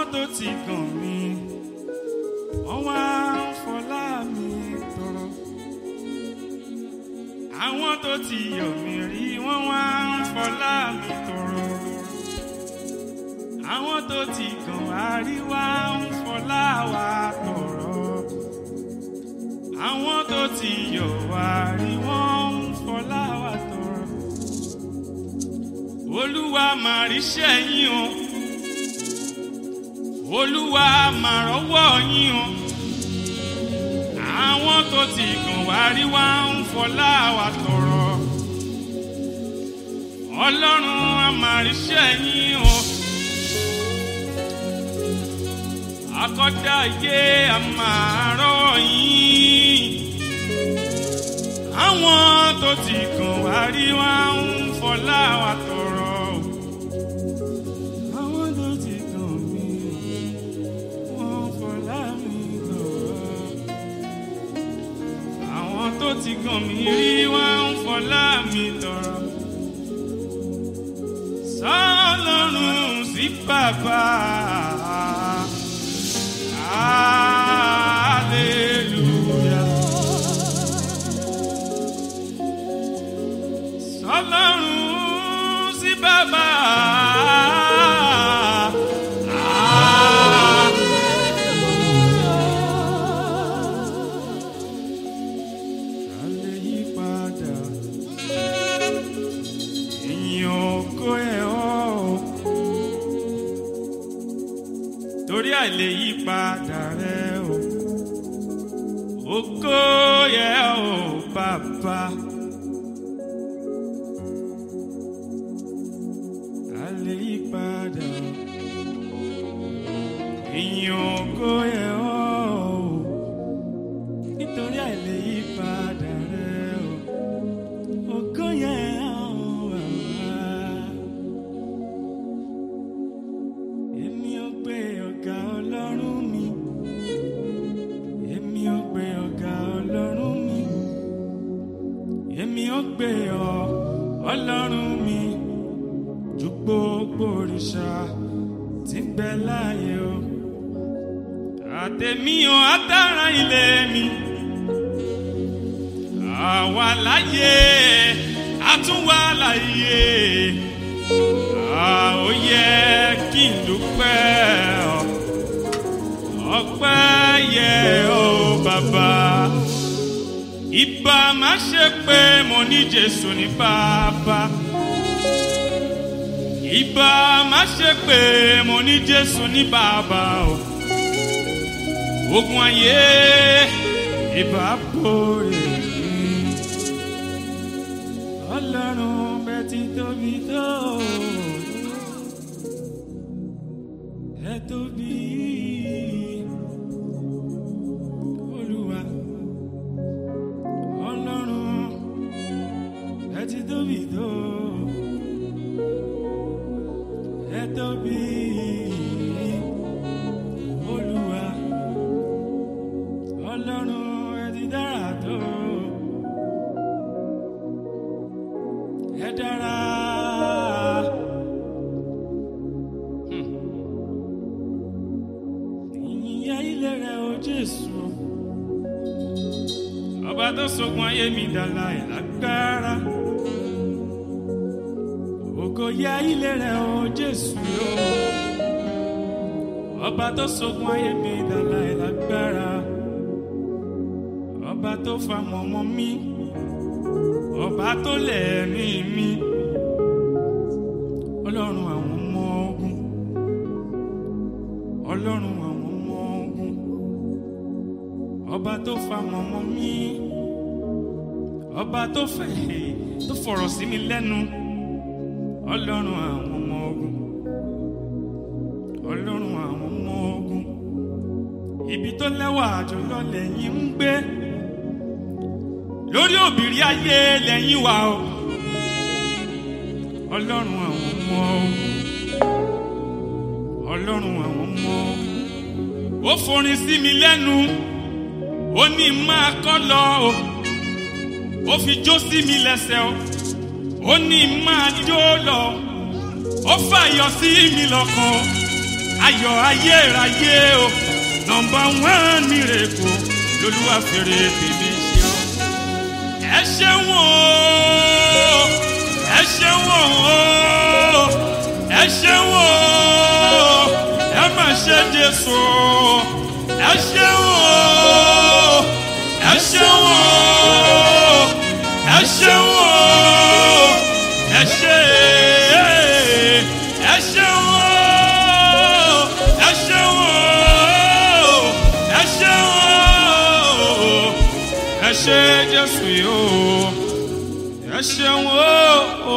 tó ti gàn mí wọ́n wá ń fọlá mi tọrọ. àwọn tó ti yọ̀ mí rí wọ́n wá ń fọlá mi tọrọ. àwọn tó ti gàn wá rí wá ń fọlá wa tọrọ. àwọn tó ti yọ̀ wá rí wọ́n ń fọlá wa tọrọ. olúwa màá ríṣẹ́ yín o olúwa máa rọ́wọ́ yín o àwọn tó ti gàn wá rí wá ń fọlá wa tọrọ ọlọ́run a máa ríṣẹ́ yín o akọ́dá ayé a máa rọ́wọ́ yín àwọn tó ti gàn wá rí wá ń fọlá wa tọrọ àwọn tó ti gàn mí wọ́n fọlá mi tọrọ àwọn tó ti gàn mí rí wọ́n ń fọlá mi tọrọ sọlọ́run sí bàbá hallelujah sọlọ́run sí bàbá alẹ́ yí padà ìyìn ògo ẹ̀ ọ́ torí àìlè yí padà rẹ o ògo yẹ ọ́ bàbá. alẹ́ yí padà ìyìn ògo yẹ ọ́ nítorí àìlè yí padà rẹ o ògo yẹ ọ́ bàbá. èmi ò gbé ọ̀gá ọlọ́run mi èmi ò gbé ọ̀gá ọlọ́run mi èmi ò gbé ọ ọlọ́run mi ju gbogbo òrìṣà tí ń bẹ láàyè o àtẹ̀mí o àtàrà ilé mi àwa láyé àtúnwá láyé a ó yẹ kí n dúpẹ́ ọ ọpẹ́ yẹ ọ bàbá ìbá má ṣe pé mo ní Jésù ní bàbá ìbá má ṣe pé mo ní Jésù ní bàbá o ogun ayé ìbá borí mi ọlọ́run bẹ́ẹ̀ ti tóbi tó ẹ tóbi olúwa ọlọ́run ẹ ti tóbi tó ẹ tóbi olúwa ọlọ́run ẹ ti dára tó ẹ dára. ìyìn ilé rẹ o jésù ọba tó sogun ayé mi dàlà ìlágbára ògo yẹ ilé rẹ o jésù o ọba tó sogun ayé mi dàlà ìlágbára ọba tó fa mọ̀mọ́ mi ọba tó lẹ̀mí mi ọlọ́run àwọn ọmọ ogun ọlọ́run àwọn ọmọ ogun ọba tó fa mọ̀mọ́ mi ọba tó fẹ̀ tó fọ̀rọ̀ sí mi lẹ́nu ọlọ́run àwọn ọmọ ogun ọlọ́run àwọn ọmọ ogun ibi tó lẹ́wà jùlọ lẹ́yìn ń gbé lórí òbírí ayé lẹ́yìn wa o ọlọ́run àwọn ọmọ ogun ọlọ́run àwọn ọmọ ogun ó forin sí mi lẹ́nu ó ní máa kọ́ lọ o ó fi jó sí mi lẹ́sẹ̀ o ó ní máa jó lọ ó fàyọ sí mi lọ́kàn o ayọ̀ ayérayé o nọmba wán mírèkù lolúwa fèrè tèmi ṣe ọ́. ẹ ṣeun o ẹ ṣeun o ẹ ṣeun o ẹ má ṣe jésù ẹ ṣeun o ẹ ṣeun o ẹ ṣeun o ẹ ṣe ẹ ṣeun o ẹ ṣeun o ẹ ṣeun o ẹ ṣe jésù yìí o ẹ ṣeun o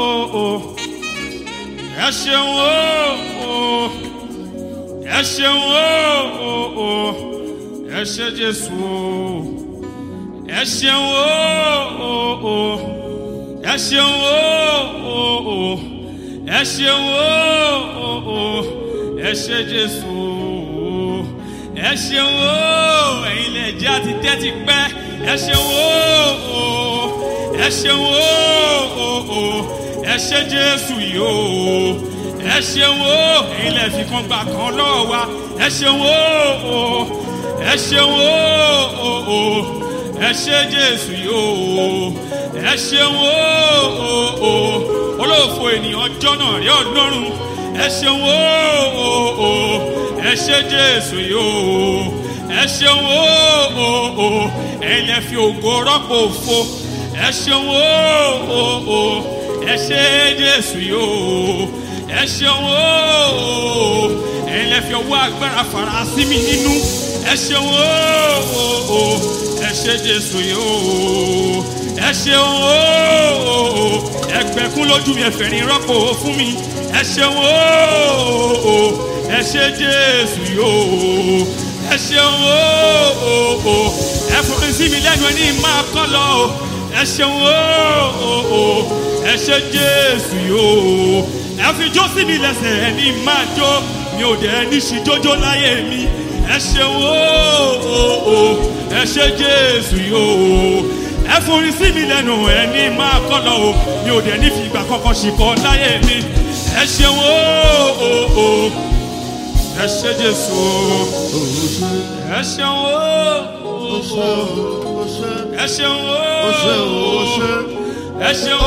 ẹ ṣeun o ẹ ṣeun o ẹ ṣe jésù o ẹ ṣeun o ẹ ṣeun o ẹ ṣeun o ẹ ṣe jésù o ẹ ṣeun o ẹ̀yin lè jẹ́ àti tẹ́tí pẹ́ ẹ ṣeun o ẹ ṣeun o ẹ ṣe jésù yìí o ẹ ṣeun o ẹ̀yin lè fi kan gbà kan lọ́wọ́ wa ẹ ṣeun o ẹ ṣeun o ẹ ṣe jésù yìí o ẹ ṣeun o olóòfò ènìyàn jọ́nà rí ọlọ́run ẹ ṣeun o ẹ ṣe jésù yìí o ẹ ṣeun o ẹ̀yin lè fi ògo rọ́pò òfo ẹ ṣeun o ẹ ṣe jésù yìí o ẹ ṣeun o ẹ̀yin lè fi ọwọ́ agbára fara sí mi nínú ẹ ṣeun o ẹ ṣe jésù yìí o ẹ ṣeun o ẹgbẹ́kún lójú mi ẹ̀fẹ̀rin rọ́pò fún mi ẹ ṣeun o ẹ ṣe jésù yìí o ẹ ṣeun o ẹ fọrin sí mi lẹ́nu ẹni máa kọ́ lọ o ẹ ṣeun o ẹ ṣe jésù yìí o ẹ fi jó sí mi lẹ́sẹ̀ ẹni máa jó mi ò dẹ̀ ní ṣì jójó láyé mi ẹ ṣeun o ẹ ṣe jésù yìí o ẹ forin sí mi lẹ́nu ẹni máa kọ́ lọ o mi ò dẹ̀ ní fi ìgbà kankan ṣìkọ́ láyé mi ẹ ṣeun o ẹ ṣe jésù o ẹ ṣeun o ẹ ṣeun o ẹ ṣeun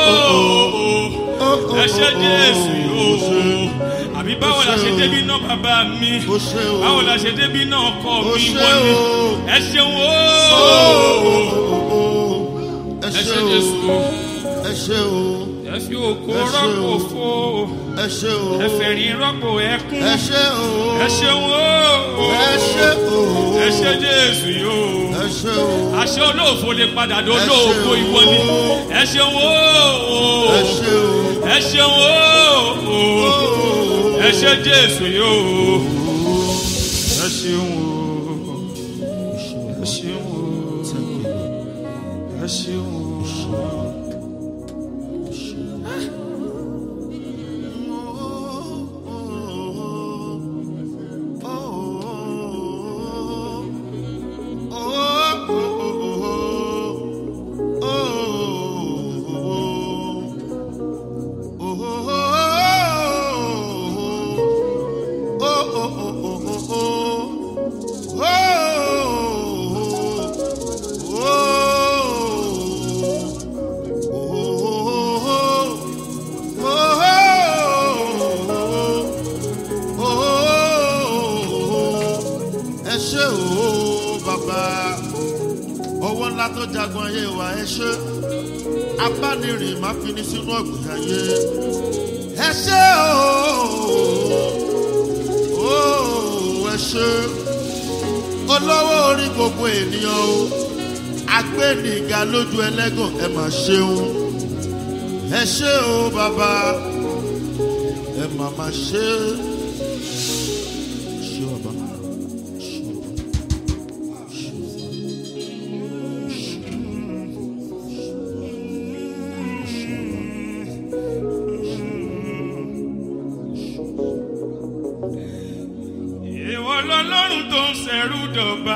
o ẹ ṣe jésù yìí o àbí báwo la ṣe débi náà bàbá mi báwo la ṣe débi náà ọkọ mi wọ́n ni ẹ ṣeun o ẹ ẹ ṣe ṣe jésù o ẹ ṣe o ẹ fi òkú Ẹ ṣé rọ́pò o. fo ẹ ṣe o ẹ fẹ̀rín rọ́pò ẹkún ẹ ṣe o ẹ ṣeun o ẹ ṣe o ẹ ṣe jésù yìí o ẹ ṣe o àṣẹ olóòfo lè padà dé Ẹ ṣé olóòfo o. ìwọ ni ẹ ṣeun o ẹ ṣe o ẹ ṣeun o ẹ ṣe jésù yìí o ẹ ṣeun o ẹ ṣeun o ẹ ṣeun o. ẹ ṣe o bàbá ọwọ́ ńlá tó jagun ayé wa ẹ ṣe abánirìn má fi ní sínú ọ̀gbìn ayé ẹ ṣe o o ẹ ṣe olówó orí gbogbo ènìyàn o agbẹ́nìga lójú ẹlẹ́gàn ẹ mà ṣeun ẹ ṣe o bàbá ẹ mà má ṣe ṣe ọba. Ìwọ lọ́lọ́run tó ń ṣẹ̀rú dọ̀ba.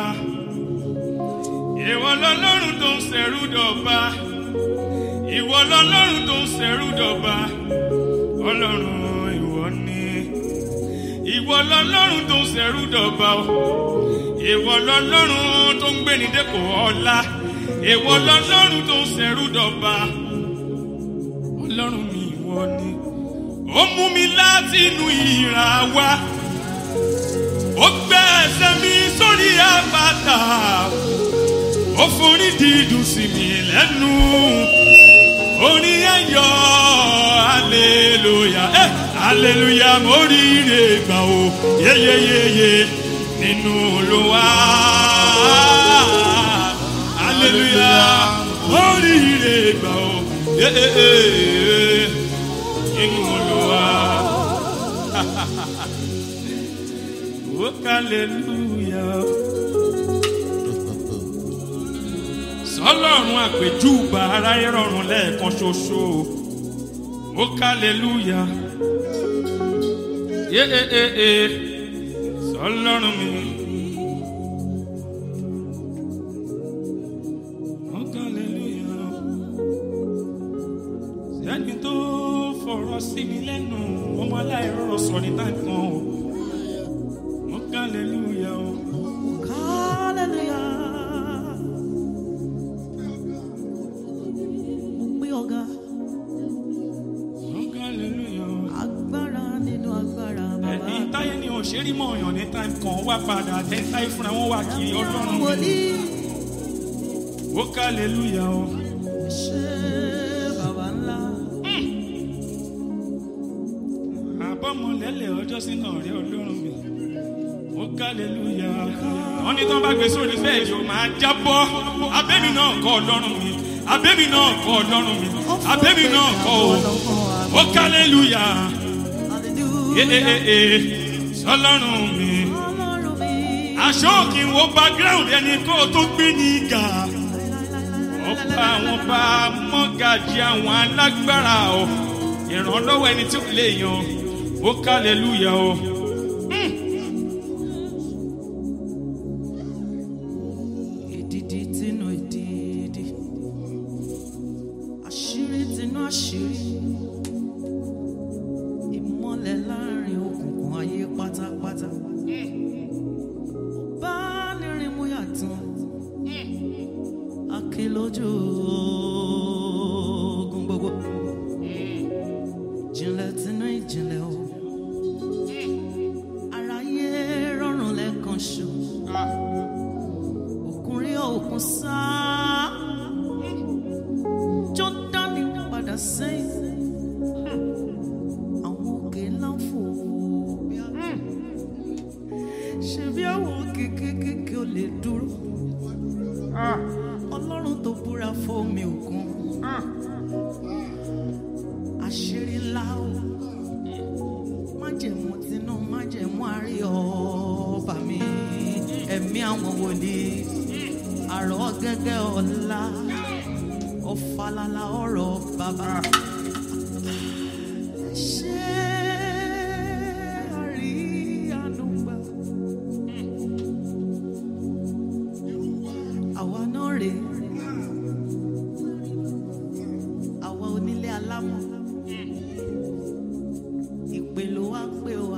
Ìwọ lọ́lọ́run tó ń ṣẹ̀rú dọ̀ba. Ìwọ lọ́lọ́run tó ń ṣẹ̀rú dọ̀ba. Ọlọ́run ìwọ ni. ìwọ lọlọ́run tó ń ṣẹ̀rú dọ̀ba o ìwọ lọlọ́run tó ń gbéni dépò ọlá ìwọ lọlọ́run tó ń ṣẹ̀rú dọ̀ba ọlọ́run mi ìwọ ni ó mú mi láti inú ìrà wá ó gbé ẹsẹ̀ mi sórí àpáta ó forí dídùn sí mi lẹ́nu orin ayọ̀ aleluya eh, aleluya mo rí ire gbà o yeyeyeye nínú olúwa aleluya mo rí ire gbà o yeyeyeye nínú olúwa o aleluya. sọlọ́run àpèjúbà aráyé rọrùn lẹ́ẹ̀kan ṣoṣo ó kálẹ́lúyà yé e e e sọlọ́run mi. ó kálẹ́lúyà sẹ́ni tó fọ̀rọ̀ sí mi lẹ́nu ọmọ aláìrọ̀rọ̀ sọ ní táìkan o ó kálẹ́lúyà o. Hallelujah. Mo gbé ọ̀gá ó kálẹ́lúyà o. agbára nínú agbára bàbá. ẹni táyé ni òṣèré mọ̀ ọ̀yàn ní táìm kan wá padà tẹ́ táyé fúnra wọn wá kiri ọlọ́run mi. Wòlíì ó kálẹ́lúyà o. ṣe bàbá ńlá. àbọ̀mọ̀lẹ́lẹ̀ ọjọ́ sínú ọ̀rẹ́ ọlọ́run mi. ó kálẹ́lúyà. wọ́n ní tán bá gbé sórí bẹ́ẹ̀ yóò máa jábọ́. abẹ́mi náà kọ́ ọlọ́run mi. abẹ́mi náà kọ́ ọlọ́run mi. abẹ́mi náà kọ́ o. ó kálẹ́lúyà. ee ee ee sọlọ́run mi. Ọlọ́run mi. aṣọ kì í wo background ẹni kó o tó gbé ní ìgà. ọba àwọn bá mọ́gàjì àwọn alágbára o ìrànlọ́wọ́ ẹni tí ó lè yan ó kálẹ̀lúyà o. Èdìdì tinú èdìdì. Àṣírí tinú àṣírí. Ìmọ̀lẹ̀ láàrin òkùnkùn ayé pátápátá. Bá nírin mú yàtọ̀. Aké lójú ogun gbogbo. Ìjìnlẹ̀ tinú ìjìnlẹ̀ o. Aráyé rọrùn lẹ́ẹ̀kan ṣo òkun rí òkun sá jọ́dánì padà sẹ́yìn àwọn òkè ńlá ń fò bí a ṣe bí àwọn òkè kéékèèké ò lè dúró ọlọ́run tó búra fómi òkun àṣírí ńlá o májẹ̀mú tinú májẹ̀mú àrí ọba mi ẹ̀mí àwọn wòlíì àrọ̀ gẹ́gẹ́ ọ̀la ọ̀fàlàlà ọ̀rọ̀ bàbá. ṣé àrí ànúgbà àwa náà rèé àwa onílé alámọ̀ ìpè ló wá pè wá.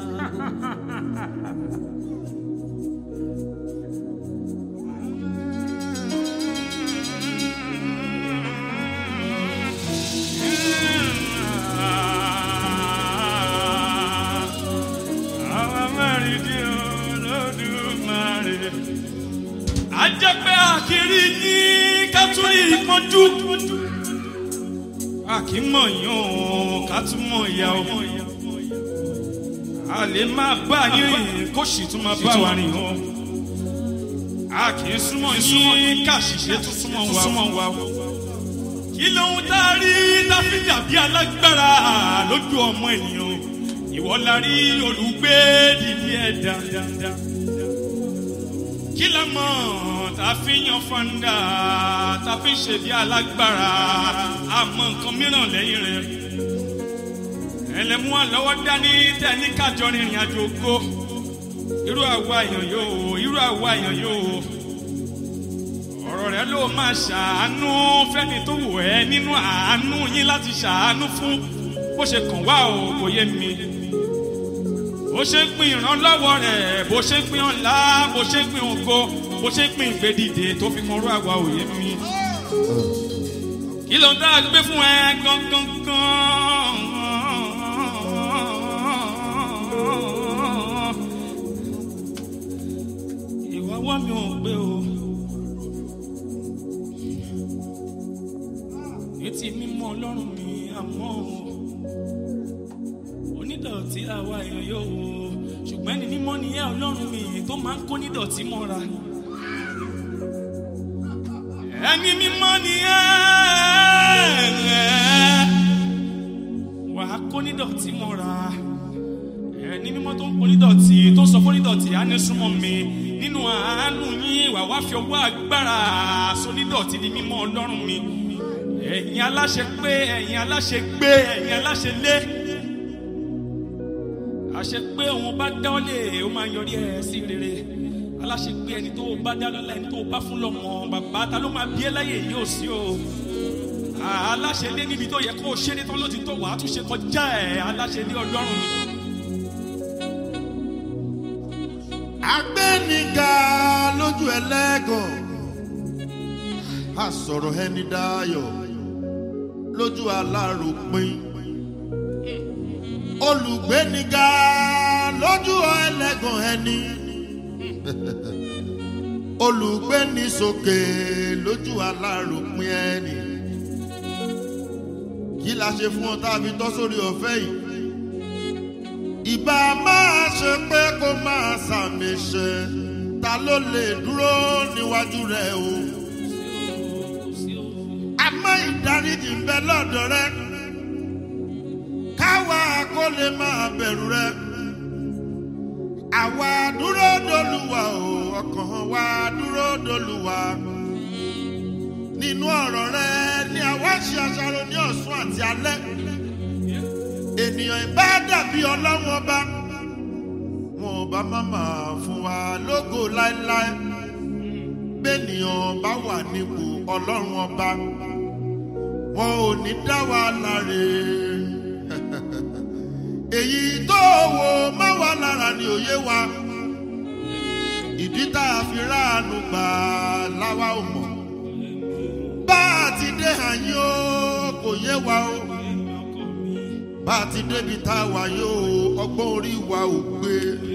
àwọn mẹ́rin dín olódùmarè. a jẹ́ pé àkìrí yín ká tún rí ìpọ́njú. a kì í mọ̀ yín o ká tún mọ̀ ìyá o. a lè máa bá yín rìn kó sì tún máa bá wa rìn o. a kì í súnmọ́ yín ká ṣìṣe tún súnmọ́ wa o. kí lóhun tá a rí dáfídì àbí alágbára lójú ọmọ ènìyàn ìwọ la rí olùgbé dìdí ẹ̀dá kí la mọ̀ tá a fi yan fanda tá a fi ṣe bí alágbára àmọ́ nǹkan mìíràn lẹ́yìn rẹ̀ ẹlẹ́mú àlọ́wọ́ dání tẹ́ni kájọ rìnrìn àjò ògo irú àwa èèyàn yóò irú àwa èèyàn yóò ọ̀rọ̀ rẹ ló máa ṣàánú fẹ́ni tó wù ẹ́ nínú àánú yín láti ṣàánú fún bó ṣe kàn wá o kò yé mi ó bó ṣe ń pín ìrànlọ́wọ́ rẹ̀ bó ṣe ń pín ọ̀la bó ṣe ń pín ògo bó ṣe ń pín ìgbédìde tó fi kan rú àwa òye mi. kí ló ń dá gbé fún ẹ gangan ìwà wá mi ò gbé o. etí mímọ́ ọlọ́run mi àmọ́ o onídọ̀tí àwa èèyàn yóò wò ó ṣùgbọ́n ẹni mímọ́ ni ẹ ọlọ́run mi tó máa ń kó nídọ̀tí mọ́ra ẹni mímọ́ ni ẹ wà á kó nídọ̀tí mọ́ra ẹni mímọ́ tó ń kó nídọ̀tí tó ń sọ fún nídọ̀tí á ní súnmọ́ mi nínú àánú yín wà wá fi ọwọ́ agbára sọ nídọ̀tí ní mímọ́ ọlọ́run mi ẹ̀yin aláṣẹ pé ẹ̀yin aláṣẹ gbé ẹ̀yin aláṣẹ lé àṣẹ pé òun bá dá ọ lé ó máa yọrí ẹ sí rere aláṣẹ pé ẹni tó bá dá lọ́la ẹni tó bá fún lọ́mọ bàbá ta ló máa bí ẹ láyè yóò sí o aláṣẹ lé níbi tó yẹ kó o ṣe ní tán ló ti tó wàá tún ṣe kọjá ẹ aláṣẹ lé ọlọ́run mi. agbẹ́niga lójú ẹlẹ́gàn a sọ̀rọ̀ ẹni dáyọ̀ lójú aláròpin olùgbéniga lójú ẹlẹ́gàn ẹni olùgbéni sókè lójú aláròpin ẹni kí la ṣe fún ọ tá a fi tọ́ sórí ọ̀fẹ́ yìí ìbá máa ṣe pé kó máa sàmì ṣe ta ló lè dúró níwájú rẹ o àmọ́ ìdáríjì ń bẹ lọ́dọ̀ rẹ káwa kó lè máa bẹ̀rù rẹ àwa dúró dolúwa o ọkàn wa dúró dolúwa nínú ọ̀rọ̀ rẹ ni àwa ṣe àṣàrò ní ọ̀sán àti alẹ́ ènìyàn ìbá dàbí ọlọ́run ọba wọn ọba máma fún wa lógo láéláé bẹ́ẹ̀nìyàn bá wà nípò ọlọ́run ọba wọn ò ní dá wa láre èyí tó wò má wà lára ni òye wa ìdí tá a fi ráàánú gbà láwa ò mọ̀ bá a ti dé àyín o kò yé wa o bá a ti débi tá a wà yóò ọgbọ́n orí wa ò gbé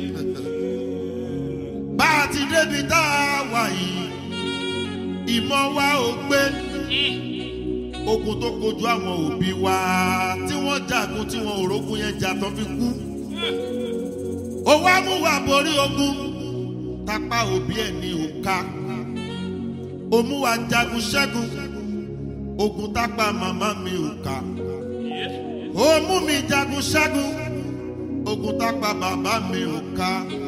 bá a ti débi tá a wà yìí ìmọ̀ wa ò gbé ogun tó kojú àwọn òbí wa tí wọ́n jagun tí wọ́n òrógun yẹn jà tán fi kú ó wá mú wa borí ogun tápá òbí ẹ̀ ní òka ó mú wa jagun ṣẹ́gun ogun tápá màmá mi òka ó mú mi jagun ṣẹ́gun ogun tápá bàbá mi òka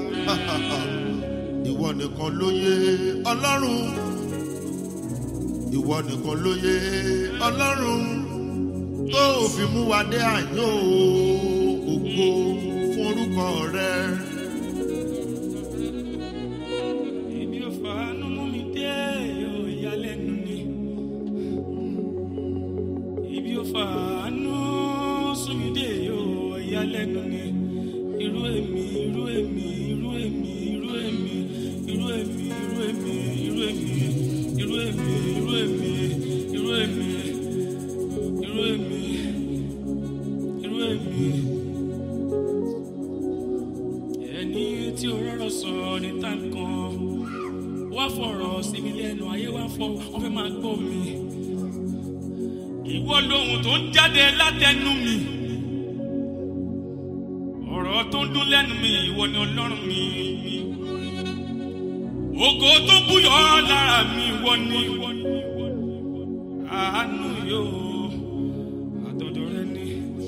ìwọ nìkan ló yé ọlọ́run ìwọ nìkan ló yé ọlọ́run tó fi mú wa dé àyàn ògo fún orúkọ rẹ. Ibi ò fàánú mú mi dé yóò yálẹ́nu ni. Ibi ò fàánú sún mi dé yóò yálẹ́nu ni. Irú èmi, irú èmi, irú èmi, irú èmi, irú èmi, irú èmi, irú èmi, irú èmi, irú èmi, irú èmi, irú èmi, irú èmi. Ẹni tí o rọrọ sọ ní tàǹkan wá fọ̀rọ̀ sí mi lẹ́nu ayé wá fọ wọ́n fẹ́ máa gbọ́ mi. Ìwọ lohun tó ń jáde látẹnu mi. Ọ̀rọ̀ tó ń dún lẹ́nu mi ìwọ ni ọlọ́run mi. Ògo tó búyọ̀ lára mi ìwọ ni. Àánú yóò àtọ̀dọ̀ rẹ ni.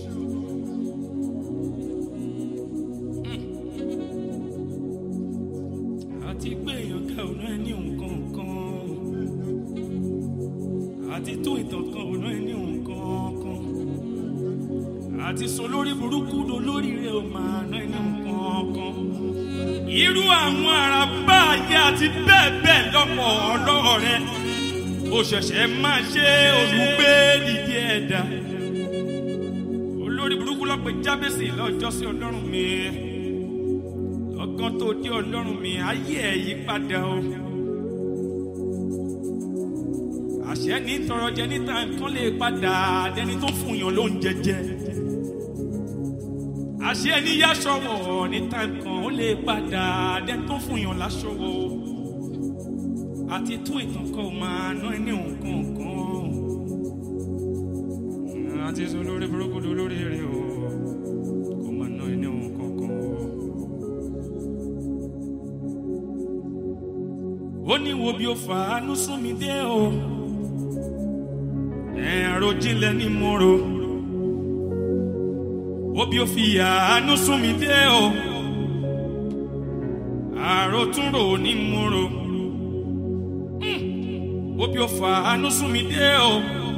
àti gbé èèyàn ká ọ̀nà ẹni nǹkan kan àti tó ìtàn kan ọ̀nà ẹni nǹkan kan àti sọ lórí burúkú do lórí rẹ ò máa ná ẹni nǹkan kan irú àwọn àràbá ayé àti bẹ́ẹ̀ bẹ́ẹ̀ lọ́pọ̀ ọlọ́rọ̀ rẹ ó ṣẹ̀ṣẹ̀ máa ṣe olùgbé dìde ẹ̀dá olórí burúkú lọ́pẹ́ jábẹ́sì lọ́jọ́ sí ọlọ́run mi ọgán tó dé ọlọ́run mi ayé ẹ̀ yí padà o. àṣẹ ní tọrọ jẹ níta nǹkan lè padà dẹni tó fún yàn ló ń jẹjẹ. àṣẹ ní yáṣọwọ̀ níta nǹkan ó lè padà dẹni tó fún yàn láṣọwọ̀ o. àti tún ìtàn kan ò máa ná ẹni nǹkan kan. àti sọ lórí burúkú lórí rẹ o kò máa ná ẹni nǹkan kan o. ó ní wo bí ó fàánú sún mi dé o ẹ̀rọ jinlẹ̀ ní mo ro ó bí ó fi àánú sún mi dé o àròtúnrò ní mo ro Hmm. ó bí ó fàánú sún mi dé o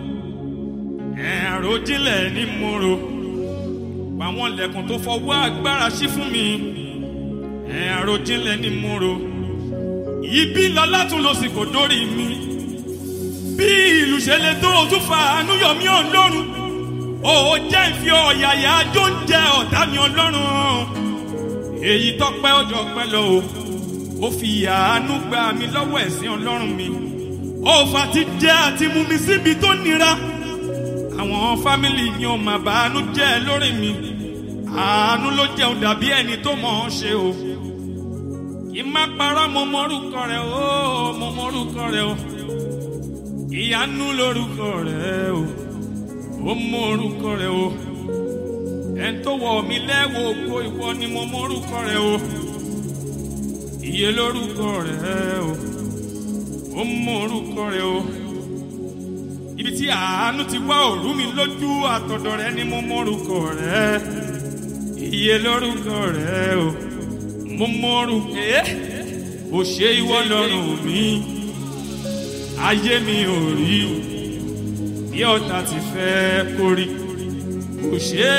ẹ̀rọ jinlẹ̀ ní mo ro àwọn lẹ̀kùn tó fọwọ́ agbára sí fún mi ẹ̀rọ jinlẹ̀ ní mo ro ibi lọ látún lọ sí kò dórí mi bí ìlú ṣe lè tó o tún fa àánú yọ mí ọlọ́run o ò jẹ́ ìfi ọ̀yàyà ajó ń jẹ ọ̀tá mi ọlọ́run èyí tọ́pẹ́ ọjọ́ pẹ́ lọ o ó fi àánú gba mi lọ́wọ́ ẹ̀sìn ọlọ́run mi ó fa ti jẹ́ àti mú mi síbi tó nira àwọn fámìlì mi ò mà bàánú jẹ́ lórí mi àánú ló jẹun dàbí ẹni tó mọ̀ ọ́n ṣe o kí n má parọ́ mo mọ orúkọ rẹ̀ o mo mọ orúkọ rẹ̀ o ìyanu lórúkọ rẹ̀ o ó mọ orúkọ rẹ̀ o ẹn tó wọ̀ mí lẹ́wọ̀ ògo ìwọ ni mo mọ orúkọ rẹ̀ o iye lórúkọ rẹ̀ o ó mọ orúkọ rẹ̀ o ibi tí àánú ti wá òru mi lójú àtọ̀dọ̀ rẹ̀ ni mo mọ orúkọ rẹ̀ iye lórúkọ rẹ̀ o mo mọ̀rù pé ò ṣe ìwọ lọ́rùn mi ayé mi ò rí bí ọ̀tá ti fẹ́ kórí kò ṣe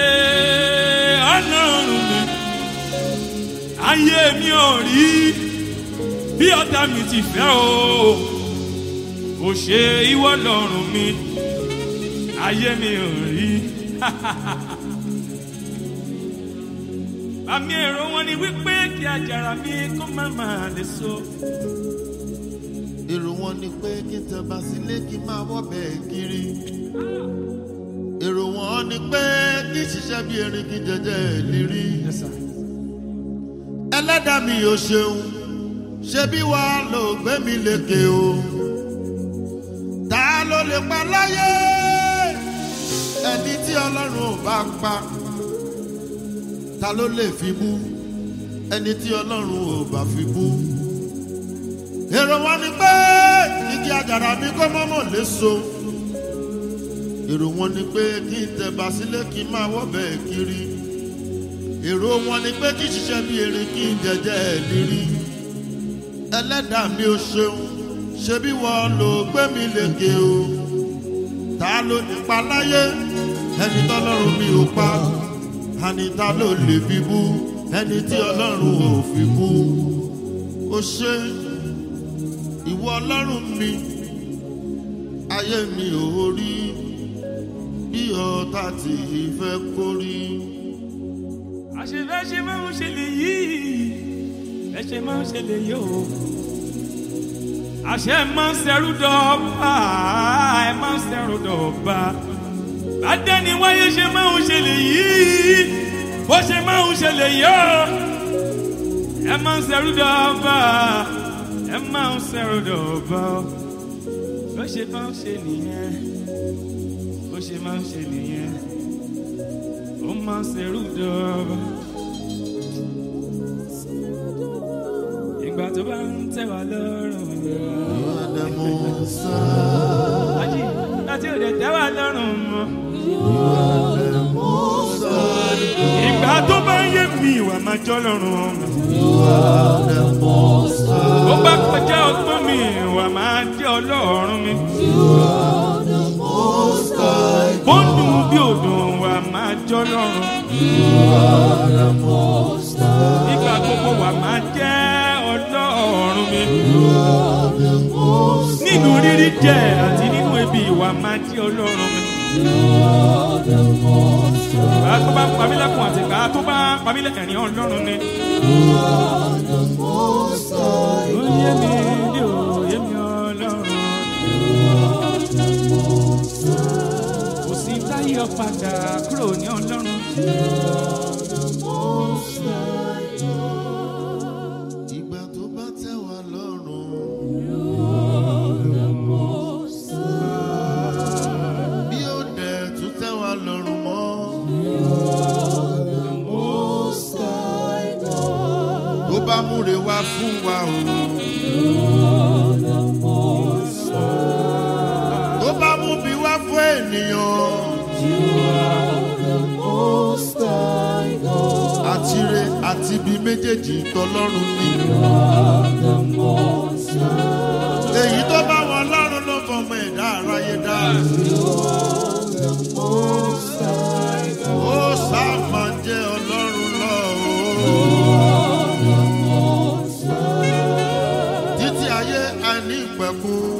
ọlọ́run mi ayé mi ò rí bí ọ̀tá mi ti fẹ́ o kò ṣe ìwọ lọ́rùn mi ayé mi ò rí. àmì èrò wọn ni wípé kí àjàrà mi kó má máa lè so. èrò wọn ni pé kí n tẹ̀bà sílé kí n máa wọ́bẹ̀ kiri. èrò wọn ni pé kí n ṣiṣẹ́ bí erin kí n jẹjẹ ìlérí. ẹlẹ́dàá mi ò ṣeun ṣé bí wàá lò gbé mi lékè o. ta ló lè pa láyé ẹni tí ọlọ́run ò bá pa ta ló lè fi bú ẹni tí ọlọ́run ò bá fi bú. èrò wọn ni pé igi àjàrà mi kó mọ́mọ́ léso. èrò wọn ni pé kí n tẹ̀bà sílé kí n máa wọ́bẹ̀ kiri. èrò wọn ni pé kí n ṣiṣẹ́ bí erin kí n jẹjẹ́ ẹ̀ lérí. ẹlẹ́dàá mi ò ṣeun ṣebí wọ́n ló gbé mi lékè o. ta ló nípa láyé ẹni tọ́lọ́run mi ò pa ẹni ta ló lè fi bú ẹni tí ọlọ́run ò fi bú ó ṣe ìwọ ọlọ́run mi ayé mi ò rí bí ọ̀tá tí fẹ́ kó rí. àṣefẹ́ ṣe máa ń ṣe lè yí ẹ ṣe máa ń ṣe lè yí o. àṣẹ máa ń ṣẹrú dọ́ọ̀bà ẹ máa ń ṣẹrú dọ́ọ̀bà bàdẹ́ni wáyé ṣe máa ń ṣe lè yí bó ṣe máa ń ṣe lè yọ ẹ máa ń ṣẹrú dọ́ọ̀bà ẹ máa ń ṣẹrú dọ́ọ̀bà bó ṣe máa ń ṣe nìyẹn bó ṣe máa ń ṣe nìyẹn ó máa ń ṣẹrú dọ́ọ̀bà. ìgbà tó bá ń tẹ̀ wá lọ́rùn ìwádà mo sá Ají, láti òde tẹ́ wá lọ́rùn mọ́. ìwádà mo sá ìgbà tó bá ń yé mi ìwà máa jọ́ lọ́rùn ọmọ. ìwádà mo sá ó bá kọjá ọgbọ́n mi ìwà máa jẹ́ ọlọ́run mi. mo sá bó ń dùn bí òdùn wà máa jọ́ lọ́rùn. ìwádà mo sá ìgbà gbogbo wà máa jẹ́ ọlọ́run mi. ìwádà mo sá nínú rírí jẹ àti nínú ebi ìwà máa jẹ́ ọlọ́run mi. Ìgbà tó bá pamí lẹ́kùn àti ìgbà tó bá pamí lẹ́kẹ̀rin ọlọ́run ni. Oyè mi ni òye mi ọlọ́run. Kò sí táyọ̀ padà kúrò ní ọlọ́run. ìgbà tó bá tẹ̀ wá lọ́rùn. bí ó dẹ̀ tún tẹ̀ wá lọ́rùn mọ́. tó bá múre wá fún wa o. tó bá mú bí wá fún ènìyàn. àtire àti ibi méjèèjì tọlọ́run ni. èyí tó bá wọn lọ́rùn ló fọmọ ẹ̀dá aráyé dá. ó sáà máa jẹ́ ọlọ́run lọ o. títí ayé àìní ìpẹ̀kun.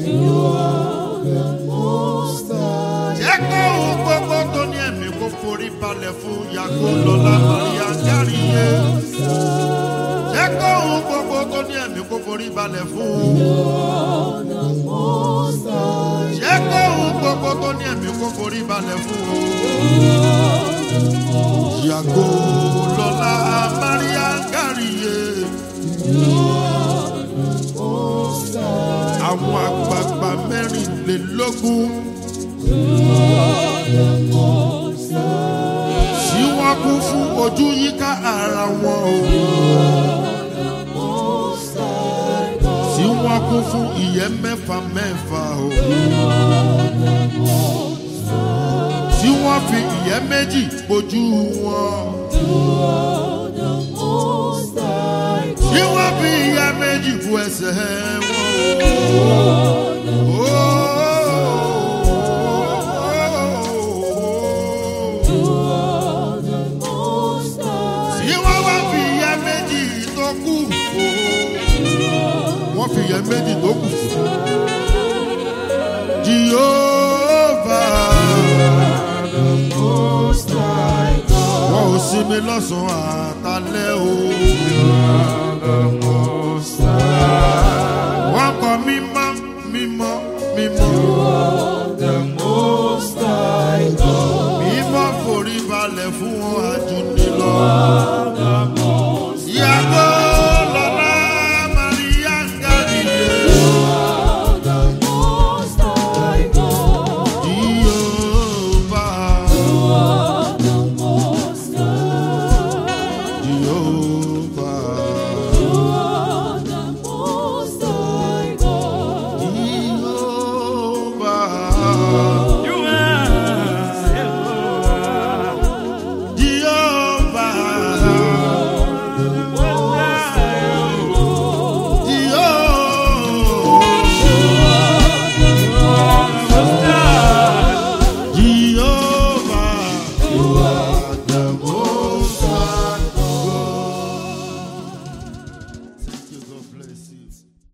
jẹ́ kó ohun gbogbo tó ní ẹ̀mí kó forí balẹ̀ fún yàgò lọ́la maria gáríye. jẹ́ kó ohun gbogbo tó ní ẹ̀mí kó forí balẹ̀ fún. jẹ́ kó ohun gbogbo tó ní ẹ̀mí kó forí balẹ̀ fún. yàgò lọ́la maria gáríye. àwọn àgbààgbà mẹ́rìnlélógún. tí wọ́n kún fún ojú yíká ara wọn o. tí wọ́n kún fún ìyẹ́ mẹ́fà mẹ́fà o. tí wọ́n fi ìyẹ́ méjì bojú wọn. tí wọ́n fi ìyẹ́ méjì bu ẹsẹ̀ wọn o. tí wọ́n wá fi ìyẹ́ méjì tó kù wọ́n fi ìyẹ́ méjì tó kù jehova wọn ò sinmi lọ́sàn-án àtàlẹ́ o wọ́n kọ mímọ́ mímọ́ mímọ́ mímọ́ forí balẹ̀ fún wọn àjùní lọ.